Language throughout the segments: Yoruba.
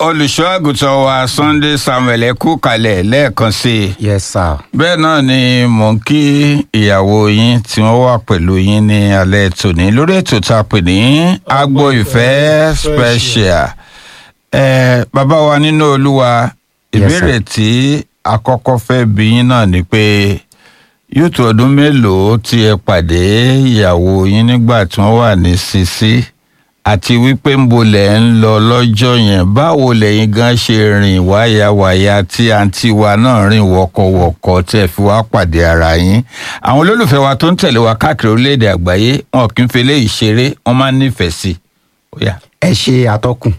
olùṣọ́ àgùntàn wa Sunday Samuel ẹ kú kalẹ̀ lẹ́ẹ̀kan sí i yes sir. bẹ́ẹ̀ náà ni mò ń kí ìyàwó yín tí wọ́n wà pẹ̀lú yín ní alẹ́ tòní lórí ètò tá a pè ní agbo ìfẹ́ special ẹ bàbá wa nínú olúwa Yes, ìbéèrè tí àkọ́kọ́ fẹ́ bí yín náà ni pé yóò tó ọdún mélòó tí ẹ pàdé ìyàwó yín nígbà tí wọ́n wà ní sisi àti wípé ń bo lẹ̀ ń lọ lọ́jọ́ yẹn báwo lẹ́yìn gan ṣe rìn wáyàwáyà tí àǹtí wa náà rìn wọ̀kọ̀wọ̀kọ̀ tí ẹ fi wá pàdé ara yín àwọn olólùfẹ́ wa tó ń tẹ̀lé wa káàkiri orílẹ̀-èdè àgbáyé wọn kì í fi eléyìí ṣeré wọn máa ń nífẹ̀ẹ́ sí i. Ó yá. ẹ ṣe atọ́kùn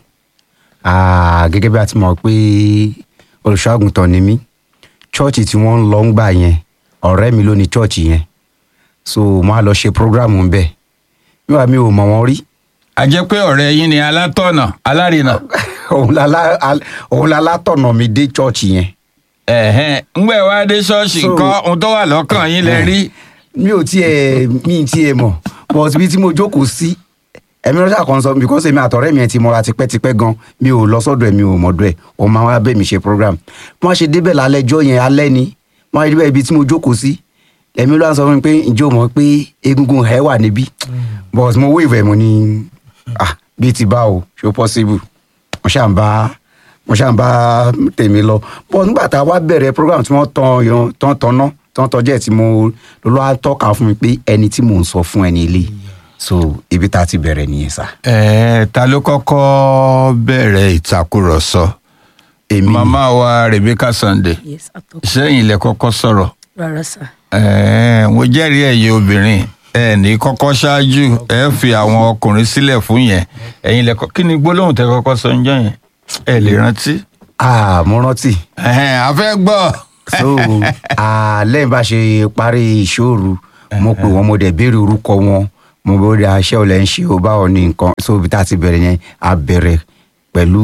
Ah, gẹ́gẹ́ bí a ti mọ̀ pé olùṣọ́àgùntàn ni mí chọ́ọ̀chì tí wọ́n ń lọ ń gbà yẹn ọ̀rẹ́ mi ló ní chọ́ọ̀chì yẹn so mo á lọ ṣe prógráàmù ń bẹ̀ níwà mi ò mọ̀ wọ́n rí a jẹ́ pé ọ̀rẹ́ yín ni alátọ̀nà alárinà òun la lá- al- òun la látọ̀nà mi dé chọ́ọ̀chì yẹn ẹ̀hẹ́n ńgbẹ́ wá dé ṣọ́ọ̀ṣì So- nǹkan ohun tó wà lọ́kàn yín lẹ rí mi ò tiẹ̀ mi ì tiẹ̀ mọ̀ but ibi tí mo jókòó sí ẹ̀mí lọ́sà kan sọ because èmi àtọ̀rẹ́ mi ẹ̀ ti mọ́ra tipẹ́tipẹ́ gan mi ò lọ sọ́dọ̀ ẹ̀ mi ò mọ̀dọ̀ ẹ̀ òun máa wá bẹ́ẹ̀ mi ṣe program bí wọ́n ṣe débẹ̀ lálẹ́ ẹjọ́ yẹn alẹ́ ni wọ́n á débẹ̀ ibi tí mo jókòó sí ẹ̀mí lọ́sà sọ fún mi pé ǹjẹ́ o mọ̀ pé egungun ẹ̀ wà níbí but mo wave ẹ̀ mo ní ah bíi ti bá o ṣó possible mo ṣáà ń bá mo ṣáà ń bá tèmi lọ but nígbà tá a wá bẹ̀rẹ̀ program tí wọ́n tan yan tán tanná tán tọ́jú ẹ̀ tí mo lọ́lọ́ á tọ́ka fún mi pé ẹni tí mò ń sọ fún ẹni ilé so ibi tá a ti bẹ̀rẹ̀ nìyẹn sá. ẹ̀ẹ́ ta ló kọ́kọ́ bẹ̀rẹ̀ ìtàkùrọ̀sọ èmi màmá wa Rebecca Sunday yes atọ́kùn sẹ́yìn ilẹ̀ kọ́kọ́ sọ̀rọ̀ rárá sà ẹ̀ẹ́ mo jẹ́rìí ẹ̀yin obìnrin ẹ̀ ní kọ́kọ́ ṣáájú ẹ̀ fi àwọn ọkùnrin sílẹ̀ fún yẹn ẹ̀yin ilẹ̀ kọ́ kí ni gbólóhùn tẹ kọ́kọ́ sọ ńjọ́ yẹn ẹ̀ lè rántí. ah mo rántí ẹ̀hẹ́n a fẹ́ gbọ́. so ah, lẹ́yìn bá ṣe parí ìṣòro mo pè wọ́n mo dẹ̀ béèrè orúkọ wọn mo bẹ̀rẹ̀ aṣẹ́ ò lẹ́ ń ṣe o báwo ni nǹkan so ibi tá a ti bẹ̀rẹ̀ yẹn a bẹ̀rẹ̀ pẹ̀lú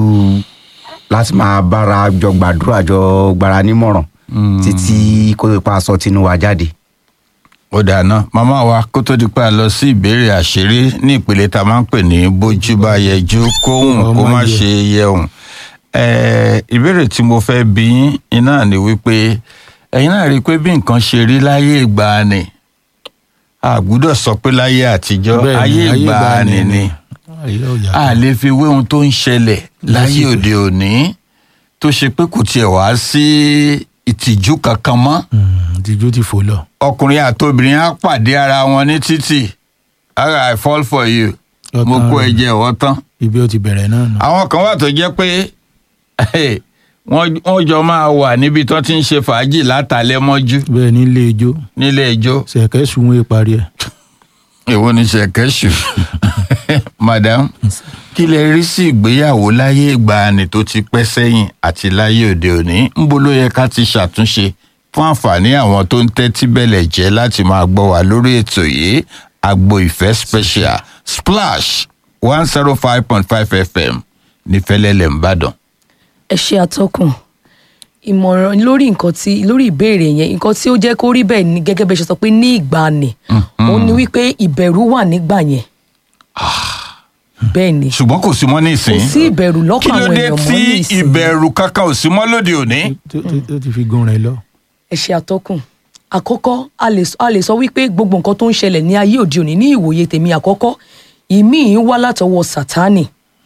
láti máa bára jọ gbàdúrà jọ gbára nímọ̀ràn títí kó tó pa aṣọ tinú wa jáde. ó dáná màmá wa kó tó di pé a lọ sí ìbéèrè àṣírí ní ìpele tá a máa ń pè ní bójú bá yẹjú kóhùn kó má ṣe yẹhùn Ẹ̀ẹ́, ìbéèrè tí mo fẹ́ bí yín iná ni wípé ẹ̀yin náà rí i pé bí nǹkan ṣe rí láyé ìgbàanì a gbúdọ̀ sọ pé láyé àtijọ́ Bẹ́ẹ̀ni, ayé ìgbàanì ni ayé ò yàtọ̀. a lè fi wé ohun tó ń ṣẹlẹ̀ láyé Lásìkò. òde òní tó ṣe pé kò tiẹ̀ wá sí ìtìjú kankan mọ́ Mm, tìjú ti fò lọ. ọkùnrin àtobìnrin á pàdé ara wọn ní títì ara i fall for you Ọ̀tán mo kó rẹ̀. ẹ̀jẹ̀ ọwọ́ tán. ibi ó ti bẹ̀rẹ̀ náà nù. àwọn kan wà tó jẹ́ pé wọ́n wọ́n jọ máa wà níbi tó ti ń ṣe fàájì látàlẹ́ mọ́jú bẹ́ẹ̀ nílé ijó nílé ẹjọ́ ṣẹ̀kẹ́ sunwó parí ẹ̀. èwo ni ṣẹ̀kẹ́ṣù madam kí lẹ rí sí ìgbéyàwó láyé ìgbàanì tó ti pẹ́ sẹ́yìn àti láyé òde òní ńbo ló yẹ ká ti ṣàtúnṣe fún àǹfààní àwọn tó ń tẹ́tí bẹ̀lẹ̀ jẹ́ láti máa gbọ́ wá lórí ètò yìí agbo ìfẹ́ special splash one zero five point five fm ní fẹ́lẹ́lẹ̀ ńbàdàn. ẹ ṣe atọ́kùn ìmọ̀ràn lórí nǹkan tí lórí ìbéèrè yẹn nǹkan tí ó jẹ́ kó rí bẹ́ẹ̀ ni gẹ́gẹ́ bẹ́ẹ̀ ṣe sọ pé ní ìgbàanì ó ní wípé ìbẹ̀rù wà nígbà yẹn bẹ́ẹ̀ ni ṣùgbọ́n kò sí mọ́ ní ìsìn. kò sí ìbẹ̀rù kí lọ́kàn ló àwọn dé èèyàn mọ́ tí ní ìsìn ìbẹ̀rù kankan ò sí mọ́ lóde òní. Tó- tó- tó ti fi gun rẹ̀ lọ. ẹ ṣe atọ́kùn àkọ́kọ́ a lè sọ- a lè sọ wípé gbogbo nǹkan tó ń ṣẹlẹ̀ ní ayé òde òní ní ìwòye tèmi àkọ́kọ́ ìmíì wá látọwọ́ sátánì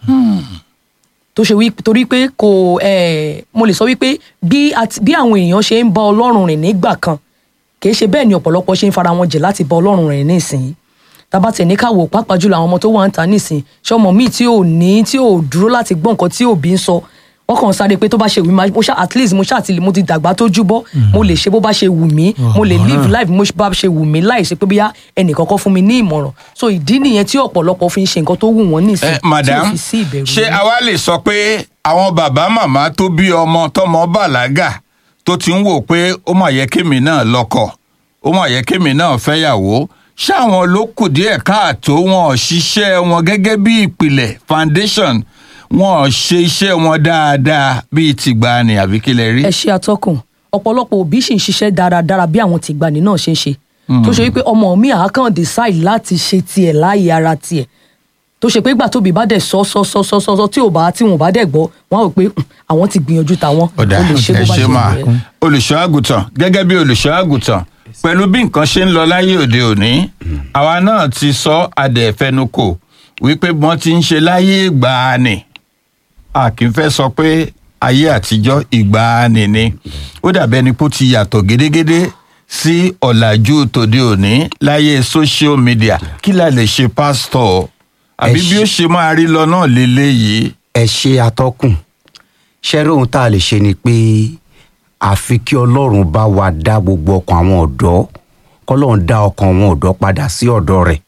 tó ṣe wí torí pé kò eh, mo lè sọ wípé bí àti- bí àwọn èèyàn ṣe ń bá ọlọ́run rìn nígbà kan kì í ṣe bẹ́ẹ̀ ni ọ̀pọ̀lọpọ̀ ṣe ń fara wọn jẹ láti bá ọlọ́run rìn nísìnyí tábà tẹ̀ ní káwọ́ pàápàá jùlọ àwọn ọmọ tó wà ń ta nísìn ṣọmọ míì tí ò ní tí ò dúró láti gbọ́ nǹkan tí òbí ń sọ wọ́n kàn sáré pé tó bá ṣe wù mí máa- mo ṣá at least mo ṣáà ti lè mo ti dàgbà tó júbọ́ mo lè ṣe bó bá ṣe wù mí mo lè live life mo bá ṣe wù mí láì ṣe pé bóyá ẹnìkankan fún mi ní ìmọ̀ràn so ìdí nìyẹn tí ọ̀pọ̀lọpọ̀ fi ń ṣe nǹkan tó wù wọ́n nísìn Eh, tí ò madam fi sí ìbẹ̀rù ṣé nínú. àwa lè sọ pé àwọn bàbá màmá tó bí ọmọ tọmọ bàlágà tó ti ń wò pé ó mà yẹ kémi náà lọ́kọ ó mà yẹ kémi náà fẹ́yàwó ṣáwọn ló kù díẹ̀ káàtó wọn ò ṣiṣẹ́ wọn gẹ́gẹ́ bí ìpìlẹ̀ foundation wọn ò ṣe iṣẹ́ wọn dáadáa bíi tìgbàanì àbí kí lẹ rí. ẹ ṣe atọ́kùn ọ̀pọ̀lọpọ̀ òbí sì ń ṣiṣẹ́ dáradára bí àwọn tìgbàanì náà ṣe ń ṣe tó ṣe wípé ọmọ mi àákàn decide láti ṣe tiẹ̀ láàyè ara tiẹ̀ tó ṣe pé ìgbà tóbi bá dẹ̀ sọ sọ sọ sọ sọ sọ tí ò bá tí wọn ò bá dẹ̀ gbọ́ wọn á rò pé "Hmm, àwọn ti gbìyànjú tàwọn ọ̀dà ó lè ṣe bó ẹ bá ṣe ṣe máa wù ẹ́. olùṣọ́ àgùntàn gẹ́gẹ́ bí olùṣọ́ àgùntàn pẹ̀lú bí nǹkan ṣe ń lọ láyé òde òní àwa náà ti sọ adẹ̀fẹnukò wípé wọ́n ti ń ṣe láyé ìgbàanì a kì í fẹ́ sọ pé ayé àtijọ́ ìgbàanì ni ó dàbí ẹni pé ó ti yàtọ̀ gédégédé sí ọ̀làjú tòde òní láyé social media kí la lè ṣe pásítọ̀ àbí bí ó ṣe máa rí lọ náà lélẹ́yìí. ẹ ṣe atọ́kùn ṣẹ́rí ohun tá a lè ṣe ni pé àfi kí ọlọ́run bá wa dá gbogbo ọkàn àwọn ọ̀dọ́ kọ́lọ́run dá ọkàn àwọn ọ̀dọ́ padà sí ọ̀dọ̀ rẹ̀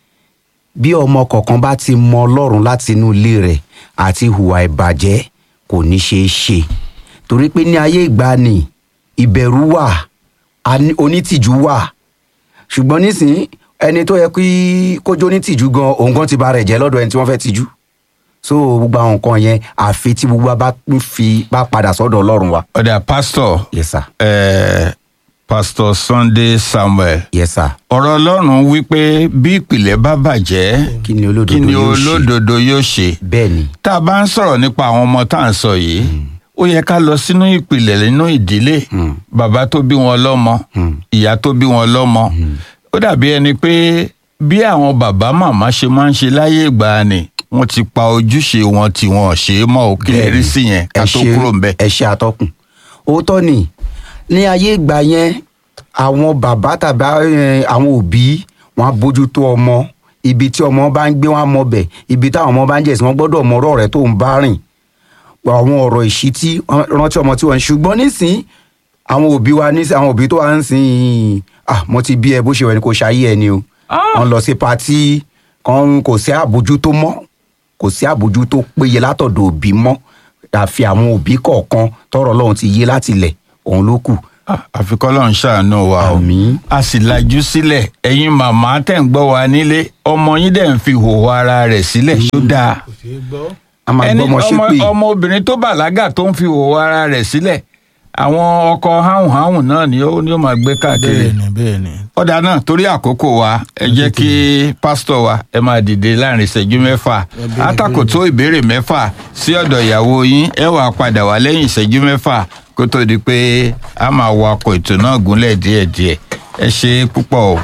bí ọmọ kọ̀ọ̀kan bá ti mọ ọlọ́run láti inú ilé rẹ̀ àti hùwà ìbàjẹ́ kò ní ṣeé ṣe torí pé ní ayé ìgbàanì ìbẹ̀rù wà ani- onítìjú wà ṣùgbọ́n nísìnyí ẹni tó yẹ kí kójó onítìjú gan òun gan ti ba rẹ̀ jẹ́ lọ́dọ̀ ẹni tí wọ́n fẹ́ tijú so gbogbo àwọn nǹkan yẹn àfi tí gbogbo wa bá ń fi bá padà sọ́dọ̀ ọlọ́run wa. ọ̀dà pásítọ̀ yes sir eh, pásítọ̀ Sunday Samuel yes sir ọ̀rọ̀ ọlọ́run wípé bí ìpìlẹ̀ bá bàjẹ́ kí ni olódodo kí ni yóò ṣe olódodo yóò ṣe bẹ́ẹ̀ ni tá a bá ń sọ̀rọ̀ nípa àwọn ọmọ tá à ń sọ yìí ó yẹ ká lọ sínú ìpìlẹ̀ nínú ìdílé Mm. bàbá tó bí wọn lọ́mọ Mm. ìyá tó bí wọn lọ́mọ ó dàbí ẹni pé bí àwọn bàbá màmá ṣe máa ń ṣe láyé ìgbàanì wọ́n ti pa ojúṣe wọn tí wọn ò ṣe é mọ́ ò kí lè rí sí yẹn ká ẹ tó ṣe- kúrò ńbẹ̀. ẹ ṣe àtọkùn òótọ́ ni ní ayé ìgbà yẹn àwọn bàbá tàbí eh, àwọn òbí wọn á bójú tó ọmọ ibi tí ọmọ bá ń gbé wọn á mọ bẹ̀ ibi táwọn ọmọ bá ń jẹ̀ sí wọn gbọ́dọ̀ mọ ọ̀rọ̀ rẹ̀ tó ń bá rìn àwọn ọ̀rọ̀ ìṣítí wọn rántí ọmọ tí wọ́n ń ṣùgbọ́n nísìn àwọn òbí wa nísìn àwọn òbí tó wà ń sìn ah mo ti bí ẹ bó ṣe wẹ̀ ni kò ṣayé ẹ ni o wọn lọ sí patí kan kò sí àbójútó mọ́ kò sí àbójútó péye látọ̀dọ̀ òbí mọ́ àfi àwọn òbí kọ̀ọ̀kan tọrọ lọ́hùn ti yé láti lẹ̀ òun ló kù. Ah, àfi kọ́lọ́run ṣàánú wa o Àmín. a sì lajú sílẹ̀ ẹ̀yin màmá tẹ̀ ń gbọ́ wa nílé ọmọ yín dẹ̀ ń fi hòhò ara rẹ̀ sílẹ̀ ṣó dáa kò ṣeé gbọ́. a máa gbọ́ ọmọ ṣépè ọmọ obìnrin tó bàlágà tó ń fi hòhò ara rẹ̀ sílẹ̀ àwọn ọkọ háhùnháhùn náà ni ó ní ó máa gbé káàkiri bẹ́ẹ̀ ni bẹ́ẹ̀ ni. ọ̀dà náà torí àkókò wa ẹ jẹ́ kí pásítọ̀ wa ẹ máa dìde láàrin ìṣẹ́jú mẹ́fà àtàkò tó ìbéèrè mẹ́fà sí ọ̀dọ̀ ìyàwó yín ẹ wàá padà wá lẹ́yìn ìṣẹ́jú mẹ́fà kó tó di pé a máa wakọ̀ ètò náà gúnlẹ̀ díẹ̀díẹ̀ ẹ ṣe púpọ̀ o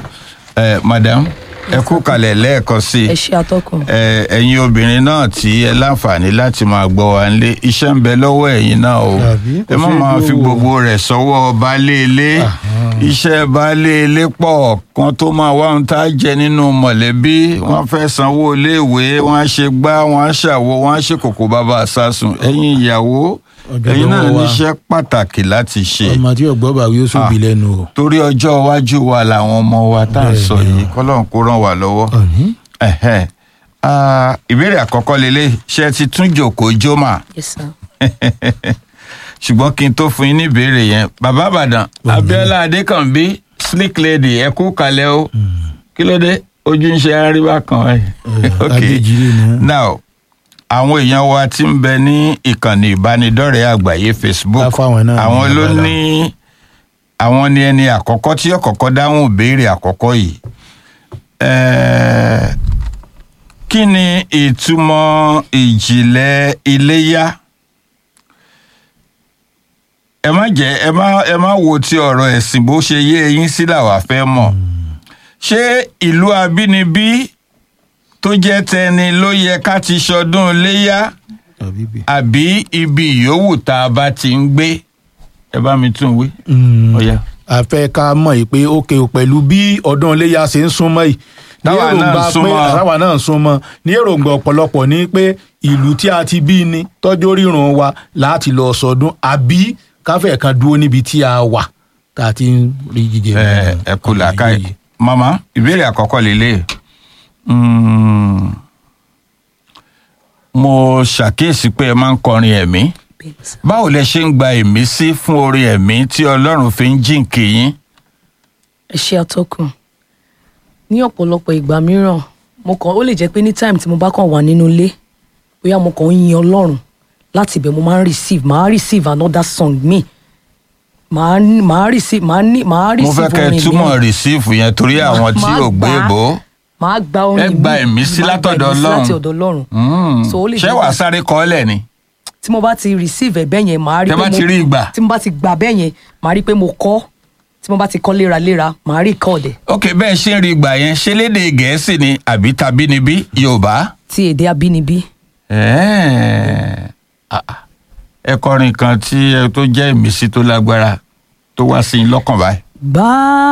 ẹ madam ẹ kú kalẹ̀ lẹ́ẹ̀kan sí i ẹ ṣe atọ́kùn. ẹ ẹ̀yin obìnrin náà tí ẹ láǹfààní láti máa gbọ́ wa nílé iṣẹ́ ń bẹ lọ́wọ́ ẹ̀yin náà o Àbí? Kò ẹ má ṣeé máa fi gbówó. gbogbo rẹ̀ sọ́wọ́ baálé ilé iṣẹ́ baálé ilé pọ̀ kan tó máa wá ohun tá a jẹ nínú mọ̀lẹ́bí wọ́n fẹ́ sanwó iléèwé wọ́n á ṣe gbá wọ́n á ṣàwo wọ́n á ṣe kòkò bàbá àsásùn ẹ̀yin ìyàwó Ọjọ́ ẹ̀yin náà lọ́wọ́ wa. níṣẹ́ pàtàkì láti ṣe ọmọ tí ọgbọ́n bá wí ó sóbì Ah. lẹ́nu o. torí ọjọ́ iwájú wa làwọn ọmọ wa tá à ń sọ Bẹ́ẹ̀ni o. yìí kọ́lọ́n kó ràn wá lọ́wọ́ Àmín. ẹ̀hẹ́n. Ah, ìbéèrè àkọ́kọ́ lélẹ̀ ṣe ti tún jòkó jómà yes sir. ṣùgbọ́n kí n tó fún yín ní ìbéèrè yẹn bàbá àbàdàn abiola adékànbí slick lady ẹ kú kalẹ̀ o kí ló dé ojú ń ṣe àríwá kan ẹ Eh, Adéjìrè ni wọ́n. now àwọn èèyàn wa ti ń bẹ ní ìkànnì ìbánidọ́rẹ̀ẹ́ àgbáyé facebook Bá fáwọn náà ní àwọn ló abala. ní àwọn ni ẹni àkọ́kọ́ tí yóò kọ́kọ́ dáhùn ìbéèrè àkọ́kọ́ yìí Eh, kí ni ìtumọ̀ ìjìnlẹ̀ iléyá ẹ má jẹ́ ẹ má ẹ má wo ti ọ̀rọ̀ ẹ̀sìn bó ṣe yé eyín sí làwa fẹ́ mọ̀ ṣé ìlú abínibí tó jẹ́ tẹni ló yẹ ká ti ṣọdún iléyá Àbí bí. àbí ibi ìyówù tá a bá ti ń gbé ẹ bá mi tún wí. Mm. Ó yá. a fẹ́ ká mọ̀ yìí pé ókè o pẹ̀lú bí ọdún iléyà ṣe ń súnmọ́ yìí ní Táwa náà ń èròǹgbà pé súnmọ́. àtàwà náà ń súnmọ́ ní èròǹgbà ọ̀pọ̀lọpọ̀ ní pé ìlú tí a ti bí ni tọ́jú rírun wa láti lọ sọdún àbí káfẹ́ kan dúró níbi tí a wà tá a ti ń rí jíjẹ. ẹ ẹ kú làákàyè mama ìbéèrè àkọ́kọ́ lélẹ̀ Mm, mo ṣàkíyèsí pé ẹ máa ń kọrin ẹ̀mí bẹ́ẹ̀ ni sir. báwo lẹ ṣe ń gba ìmísí fún orin ẹ̀mí tí ọlọ́run fi ń jíǹkì yín. ẹ ṣe atọ́kùn ní ọ̀pọ̀lọpọ̀ ìgbà mìíràn mo kàn ó lè jẹ́ pé ní time tí mo bá kàn wà nínú ilé bóyá mo kàn ń yin ọlọ́run láti ibẹ̀ mo máa ń receive máa receive another song mi máa máa receive máa ní máa mo receive fẹ́ kẹ́ ẹ orin túmọ̀ mìíràn. rìsíìfù yẹn torí àwọn tí máa ò gbé gbà á. bò ó. màá gba orin Ẹ gba míì, ìmísí màá gba látọ̀dọ̀ ìmísí Ọlọ́run. láti ọ̀dọ̀ ọlọ́run Mm. So, ó lè ṣé jẹ́ wàá pé- sáré kọ́ ọ́lẹ̀ ni tí mo bá ti receive ẹ̀bẹ̀ yẹn màá rí Tẹ́ pé bá mo ti rí ìgbà. tí mo bá ti gbà bẹ́ẹ̀ yẹn màá rí pé mo kọ́ tí mo bá ti kọ́ léraléra màá rí kọ́ ọ̀dẹ̀ ok bẹ́ẹ̀ ṣe ń rí ìgbà yẹn ṣe léde gẹ̀ẹ́sì ni àbí tàbí níbí yorùbá. ti èdè abínibí. Ẹ́ẹ̀. Ah, ah. ẹ kọrin kan tí ẹ tó jẹ́ ìmísí tó lágbára tó wá sí i lọ́kàn báyìí. bá